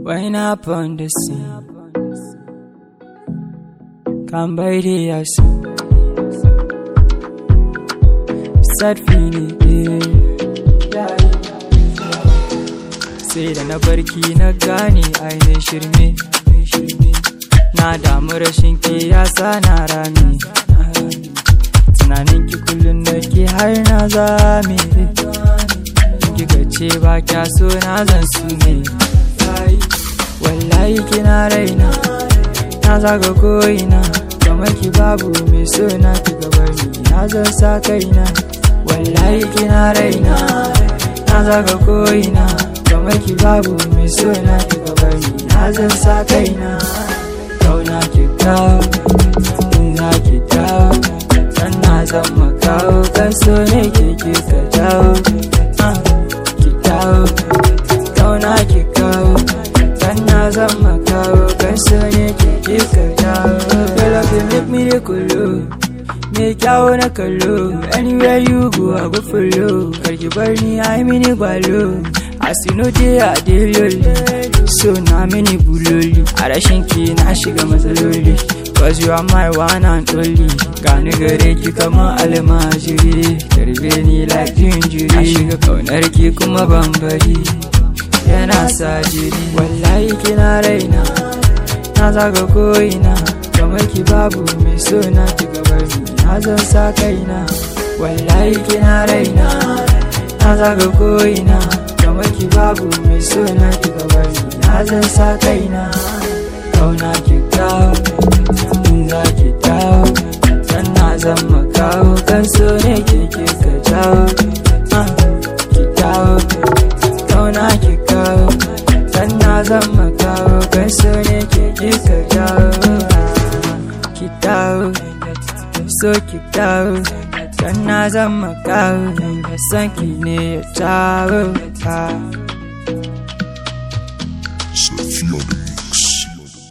Wind up on the scene. Come by the house. Sad feeling. Yeah. Sai da na barki na gane ainihin shirme. Na damu rashin ki ya sa na rami. Tunanin ki kullum da ke har na zame. Kika ce ba kya so na zan su ne. Wallahi kina raina, na zaga ko'ina. Kamar ki babu mai so na ki gabar ni, na zan sa kaina. Wallahi kina raina, na zaga ko'ina. Kamar ki babu mai so na ki gabar ni, na zan sa kaina. Kauna ki kawo, in za ki dawo. Dan na zan makawo, kan so ne ke ki ka dawo. Ah, Ki dawo, kauna ki kawo. Dan na zan makawo, kan so ne ke ki ka dawo. Girl, if you make me the kulu. Me kyawo na kallo Anywhere you go I go follow Karki bar ni ai mini gwalo As you know dey I dey lonely So na mini buloli A rashin ki na shiga matsaloli Cause you are my one and only Gani gare ki kama almajiri Tarbe ni like jinjiri A shiga kaunar ki kuma bambari Yana sa jiri Wallahi kina raina Na zaga ko'ina Kamar ki babu mai so na ki gabar ni Na zan sa kaina Wallahi kina raina Na zaga ko'ina Kamar ki babu mai so na ki gabar ni Na zan sa kaina Kauna ki kawo In za ki dawo Dan na zan makawo Kan so ne ke ke ka jawo Ah, Ki dawo Kauna ki kawo Dan na zan makawo Kan so ne ke ke ka jawo Ki dawo So ki dawo Dan na zan makawo San ki ne ya jawo Ah.